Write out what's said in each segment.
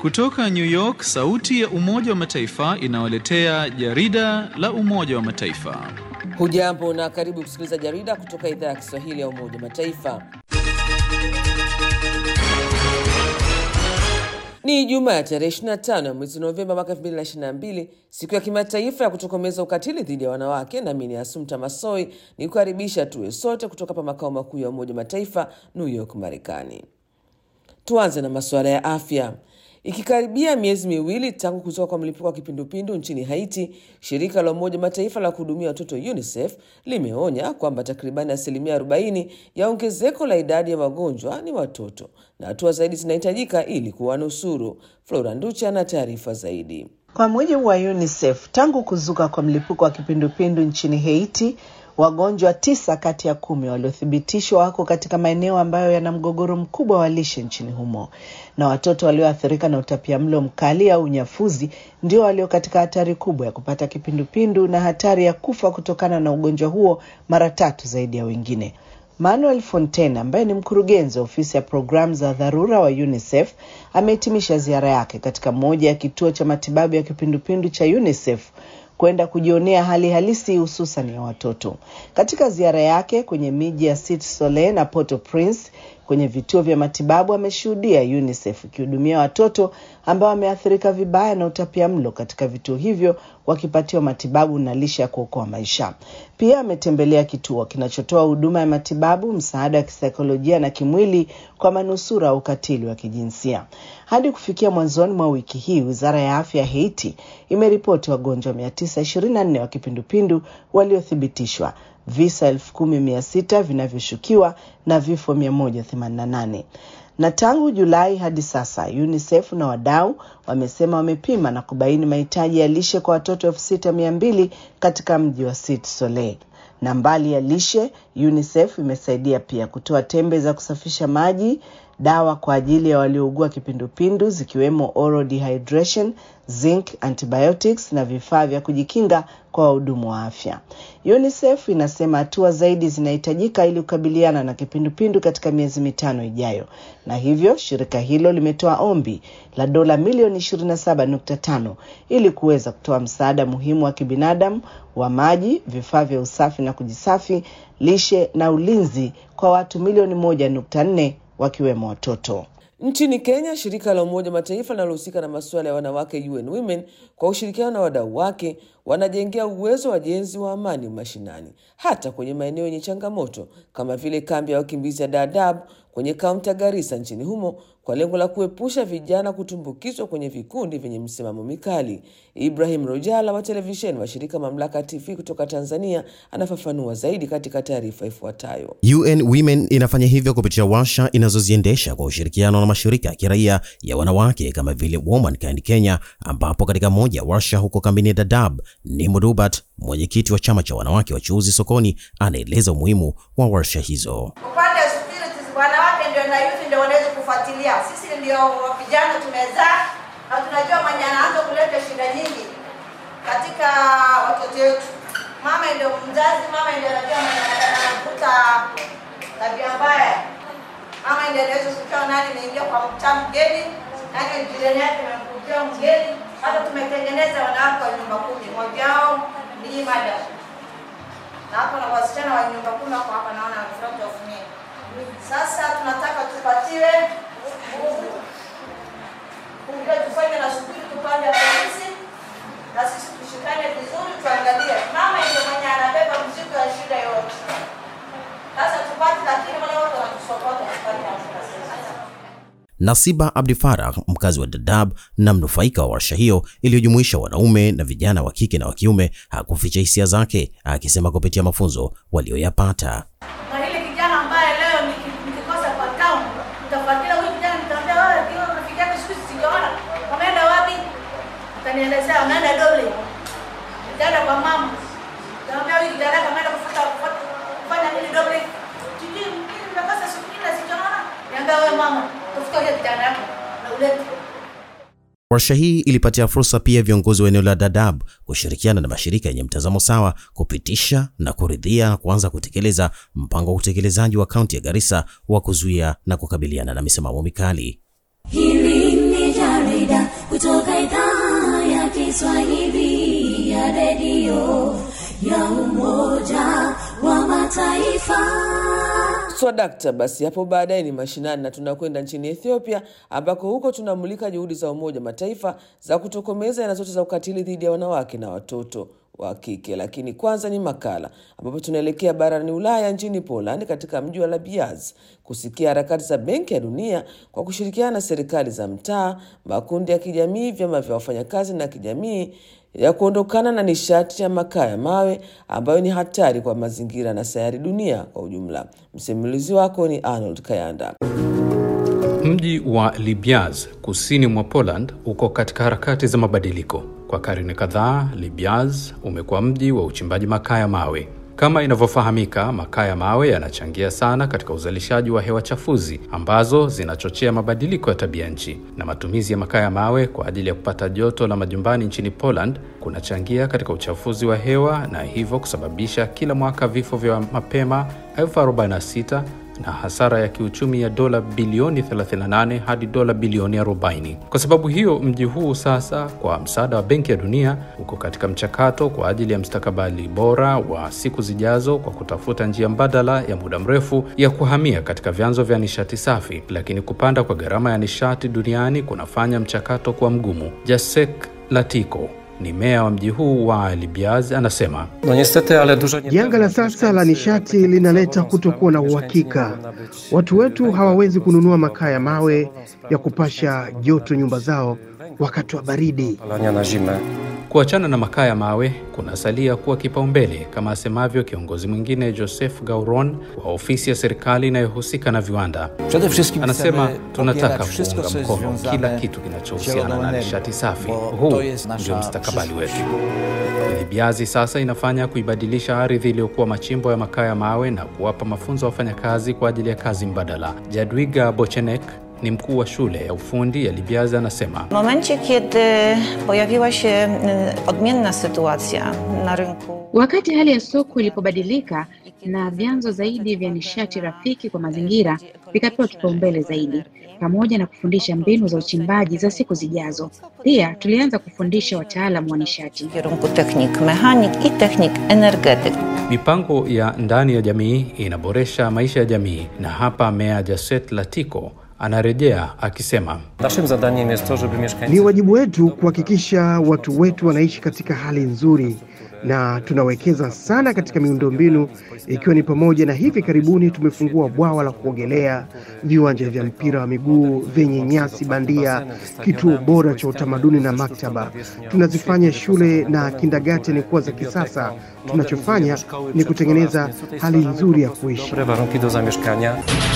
Kutoka New York, sauti ya Umoja wa Mataifa inawaletea jarida la Umoja wa Mataifa. Hujambo na karibu kusikiliza jarida kutoka idhaa ya Kiswahili ya Umoja wa Mataifa. Ni Ijumaa ya tarehe 25 ya mwezi Novemba mwaka 2022, siku ya kimataifa ya kutokomeza ukatili dhidi ya wanawake. Nami ni Asumta Masoi ni kukaribisha tuwe sote kutoka hapa makao makuu ya Umoja wa Mataifa, New York, Marekani. Tuanze na masuala ya afya. Ikikaribia miezi miwili tangu kutoka kwa mlipuko wa kipindupindu nchini Haiti, shirika la Umoja Mataifa la kuhudumia watoto UNICEF limeonya kwamba takribani asilimia 40 ya ongezeko la idadi ya wagonjwa ni watoto na hatua zaidi zinahitajika ili kuwanusuru. Flora Nducha na taarifa zaidi. Kwa mujibu wa UNICEF, tangu kuzuka kwa mlipuko wa kipindupindu nchini Haiti, wagonjwa tisa kati ya kumi waliothibitishwa wako katika maeneo ambayo yana mgogoro mkubwa wa lishe nchini humo, na watoto walioathirika na utapiamlo mkali au unyafuzi ndio walio katika hatari kubwa ya kupata kipindupindu na hatari ya kufa kutokana na ugonjwa huo mara tatu zaidi ya wengine. Manuel Fontaine ambaye ni mkurugenzi wa ofisi ya programu za dharura wa UNICEF amehitimisha ziara yake katika moja ya kituo cha matibabu ya kipindupindu cha UNICEF kwenda kujionea hali halisi hususan ya watoto. Katika ziara yake kwenye miji ya Cite Soleil na Port-au-Prince kwenye vituo vya matibabu ameshuhudia UNICEF ikihudumia watoto ambao wameathirika vibaya na utapiamlo katika vituo hivyo wakipatiwa matibabu na lishe ya kuokoa maisha. Pia ametembelea kituo kinachotoa huduma ya matibabu, msaada wa kisaikolojia na kimwili kwa manusura wa ukatili wa kijinsia. Hadi kufikia mwanzoni mwa wiki hii, wizara ya afya ya Haiti imeripoti wagonjwa 924 wa kipindupindu waliothibitishwa visa elfu kumi mia sita vinavyoshukiwa na vifo 188 na tangu Julai hadi sasa UNICEF na wadau wamesema wamepima na kubaini mahitaji ya lishe kwa watoto elfu sita mia mbili katika mji wa Cite Soleil. Na mbali ya lishe, UNICEF imesaidia pia kutoa tembe za kusafisha maji, dawa kwa ajili ya waliougua kipindupindu zikiwemo oral dehydration, zinc, antibiotics na vifaa vya kujikinga kwa wahudumu wa afya. UNICEF inasema hatua zaidi zinahitajika ili kukabiliana na kipindupindu katika miezi mitano ijayo, na hivyo shirika hilo limetoa ombi la dola milioni 27.5 ili kuweza kutoa msaada muhimu wa kibinadamu wa maji, vifaa vya usafi na kujisafi, lishe na ulinzi kwa watu milioni 1.4 wakiwemo watoto. Nchini Kenya, shirika la Umoja Mataifa linalohusika na masuala ya wanawake UN Women kwa ushirikiano na wadau wake wanajengea uwezo wa jenzi wa amani mashinani, hata kwenye maeneo yenye changamoto kama vile kambi ya wakimbizi ya Dadaab kwenye kaunti ya Garissa nchini humo kwa lengo la kuepusha vijana kutumbukizwa kwenye vikundi vyenye msimamo mikali. Ibrahim Rojala wa televisheni wa shirika Mamlaka TV kutoka Tanzania anafafanua zaidi katika taarifa ifuatayo. UN Women inafanya hivyo kupitia warsha inazoziendesha kwa ushirikiano na mashirika ya kiraia ya wanawake kama vile Womankind Kenya, ambapo katika moja warsha huko kambini Dadaab, Nimo Dubat, mwenyekiti wa chama cha wanawake wachuuzi sokoni, anaeleza umuhimu wa warsha hizo. Upande wa securities, wanawake ndio na youth ndio wanaweza kufuatilia. Sisi ndio vijana tumezaa na tunajua mwenye anaanza kuleta shida nyingi katika watoto wetu. Mama ndio mzazi, mama ndio anajua mwenye anakuta tabia mbaya. Mama ndio anaweza kujua nani anaingia kwa mtaa mgeni, nani jirani yake amemkujia mgeni. Hata tumetengeneza wanawake wa nyumba kumi, moja wao ni madam na hapo na wasichana wa nyumba kumi wako hapa, naona front of me. Sasa tunataka tupatiwe nguvu kuja tufanye na shughuli tupande ya polisi na sisi tushikane vizuri, tuangalie mama ndio mwenye anabeba mzigo ya shida yote. Sasa tupate, lakini wale watu wanatusokota tupate hakuna sasa. Nasiba Abdi Farah, mkazi wa Dadaab na mnufaika wa warsha hiyo iliyojumuisha wanaume na vijana wa kike na wa kiume, hakuficha hisia zake, akisema kupitia mafunzo walioyapata. Na hili kijana ambaye leo niki- nikikosa kwa town, nitafuatilia huyu kijana, nitamwambia wewe, kiwa rafiki yako siku hizi sijaona, wameenda wapi? Atanielezea wameenda Doble, nitaenda kwa mama, nitamwambia huyu kijana yako ameenda kufuata kufuata- kufanya nini Doble, sijui mimi nimekosa siku nyingi sijaona, niambia wewe mama, tafuta huyo kijana yako na ulete Warsha hii ilipatia fursa pia viongozi wa eneo la Dadaab kushirikiana na mashirika yenye mtazamo sawa kupitisha na kuridhia na kuanza kutekeleza mpango wa utekelezaji wa kaunti ya Garissa wa kuzuia na kukabiliana na misimamo mikali. Hili ni jarida jarida kutoka idhaa ya Kiswahili ya redio ya Umoja wa Mataifa. Swadakta. Basi hapo baadaye ni mashinani na tunakwenda nchini Ethiopia ambako huko tunamulika juhudi za Umoja Mataifa za kutokomeza aina zote za ukatili dhidi ya wanawake na watoto wa kike. Lakini kwanza ni makala ambapo tunaelekea barani Ulaya, nchini Poland, katika mji wa Labiaz kusikia harakati za Benki ya Dunia kwa kushirikiana na serikali za mtaa, makundi ya kijamii, vyama vya wafanyakazi na kijamii ya kuondokana na nishati ya makaa ya mawe ambayo ni hatari kwa mazingira na sayari dunia kwa ujumla. Msimulizi wako ni Arnold Kayanda. Mji wa Libiaz kusini mwa Poland uko katika harakati za mabadiliko. Kwa karne kadhaa, Libiaz umekuwa mji wa uchimbaji makaa ya mawe. Kama inavyofahamika, makaa ya mawe yanachangia sana katika uzalishaji wa hewa chafuzi ambazo zinachochea mabadiliko ya tabia nchi, na matumizi ya makaa ya mawe kwa ajili ya kupata joto la majumbani nchini Poland kunachangia katika uchafuzi wa hewa na hivyo kusababisha kila mwaka vifo vya mapema elfu 46 na hasara ya kiuchumi ya dola bilioni 38 hadi dola bilioni 40. Kwa sababu hiyo, mji huu sasa, kwa msaada wa Benki ya Dunia, uko katika mchakato kwa ajili ya mustakabali bora wa siku zijazo kwa kutafuta njia mbadala ya muda mrefu ya kuhamia katika vyanzo vya nishati safi, lakini kupanda kwa gharama ya nishati duniani kunafanya mchakato kuwa mgumu. Jacek Latiko ni meya wa mji huu wa Libiaz anasema No niestety, ale dużo nie Janga la sasa la nishati linaleta kutokuwa na uhakika. Watu wetu hawawezi kununua makaa ya mawe ya kupasha joto nyumba zao wakati wa baridi. palania na zimę. kuachana na makaa ya mawe kunasalia kuwa kipaumbele, kama asemavyo kiongozi mwingine Joseph Gauron wa ofisi ya serikali inayohusika na viwanda. Przede wszystkim Anasema chcemy tunataka popierać wszystko, kuunga co jest mkono związane kila kitu kinachohusiana zieloną na energią, nishati safi. bo Huu to jest nasza ndio mustakabali wetu. przyszłość. Libiazi sasa inafanya kuibadilisha ardhi iliyokuwa machimbo ya makaa ya mawe na kuwapa mafunzo ya wafanyakazi kwa ajili ya kazi mbadala. Jadwiga Bochenek ni mkuu wa shule ya ufundi ya Libiazi, anasema W momencie, kiedy pojawiła się y, odmienna sytuacja na rynku, Wakati hali ya soko ilipobadilika na vyanzo zaidi vya nishati rafiki kwa mazingira vikapewa kipaumbele zaidi, pamoja na kufundisha mbinu za uchimbaji za siku zijazo. Pia tulianza kufundisha wataalamu wa nishati. w kierunku technik mechanik i technik energetyk. mipango ya ndani ya jamii inaboresha maisha ya jamii, na hapa meya Jaset Latiko anarejea akisema Naszym zadaniem jest to, żeby Ni mieszkańcy wajibu wetu kuhakikisha watu wetu wanaishi katika hali nzuri, na tunawekeza sana katika miundombinu, ikiwa ni pamoja na hivi karibuni tumefungua bwawa la kuogelea, viwanja vya mpira wa miguu vyenye nyasi bandia, kituo bora cha utamaduni na maktaba. Tunazifanya shule na kindergarten kuwa za kisasa. Tunachofanya ni kutengeneza hali nzuri ya kuishi. dobre warunki do zamieszkania.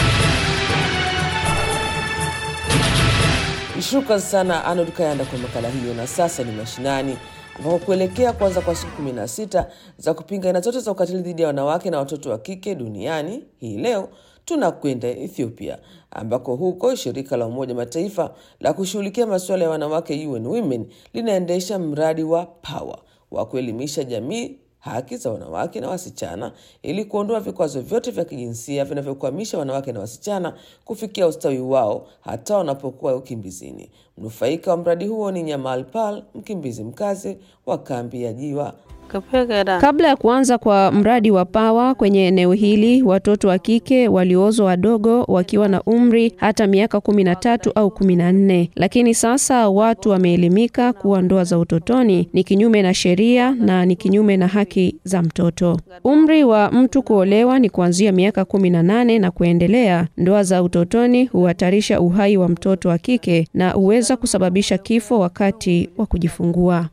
Shukran sana Arnold Kayanda kwa makala hiyo. Na sasa ni mashinani, ambapo kuelekea kuanza kwa siku kumi na sita za kupinga aina zote za ukatili dhidi ya wanawake na watoto wa kike duniani, hii leo tunakwenda Ethiopia, ambako huko shirika la Umoja Mataifa la kushughulikia masuala ya wanawake UN Women linaendesha mradi wa Power wa kuelimisha jamii haki za wanawake na wasichana ili kuondoa vikwazo vyote vya kijinsia vinavyokwamisha wanawake na wasichana kufikia ustawi wao hata wanapokuwa ukimbizini. Mnufaika wa mradi huo ni Nyamal Pal, mkimbizi mkazi wa kambi ya Jiwa Kabla ya kuanza kwa mradi wa Pawa kwenye eneo hili, watoto wa kike waliozwa wadogo wakiwa na umri hata miaka kumi na tatu au kumi na nne, lakini sasa watu wameelimika kuwa ndoa za utotoni ni kinyume na sheria na ni kinyume na haki za mtoto. Umri wa mtu kuolewa ni kuanzia miaka kumi na nane na kuendelea. Ndoa za utotoni huhatarisha uhai wa mtoto wa kike na huweza kusababisha kifo wakati wa kujifungua.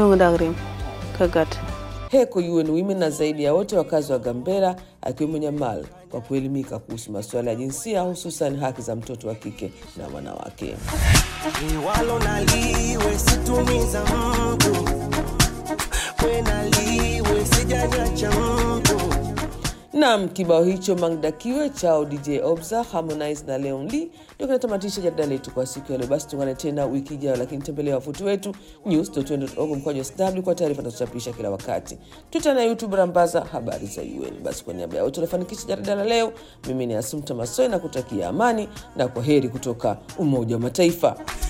Heko UN Women na zaidi ya wote wakazi wa Gambera akiwemo Nyamal kwa kuelimika kuhusu masuala ya jinsia hususan haki za mtoto wa kike na wanawake. Liwalo na liwe situmiza mtu, we na liwe sijanyacha mtu. Nam, kibao hicho mangdakiwe chao DJ Obza, Harmonize na Leon Lee ndio kinatamatisha jarida letu kwa siku ya leo. Basi tungane tena wiki ijayo, lakini tembelea wavuti wetu news.org mkwaju sw kwa taarifa tunazochapisha kila wakati. Twitter na YouTube rambaza habari za UN. Basi kwa niaba ya wote waliofanikisha jarida la leo, mimi ni Asumta Masoi na kutakia amani na kwa heri kutoka Umoja wa Mataifa.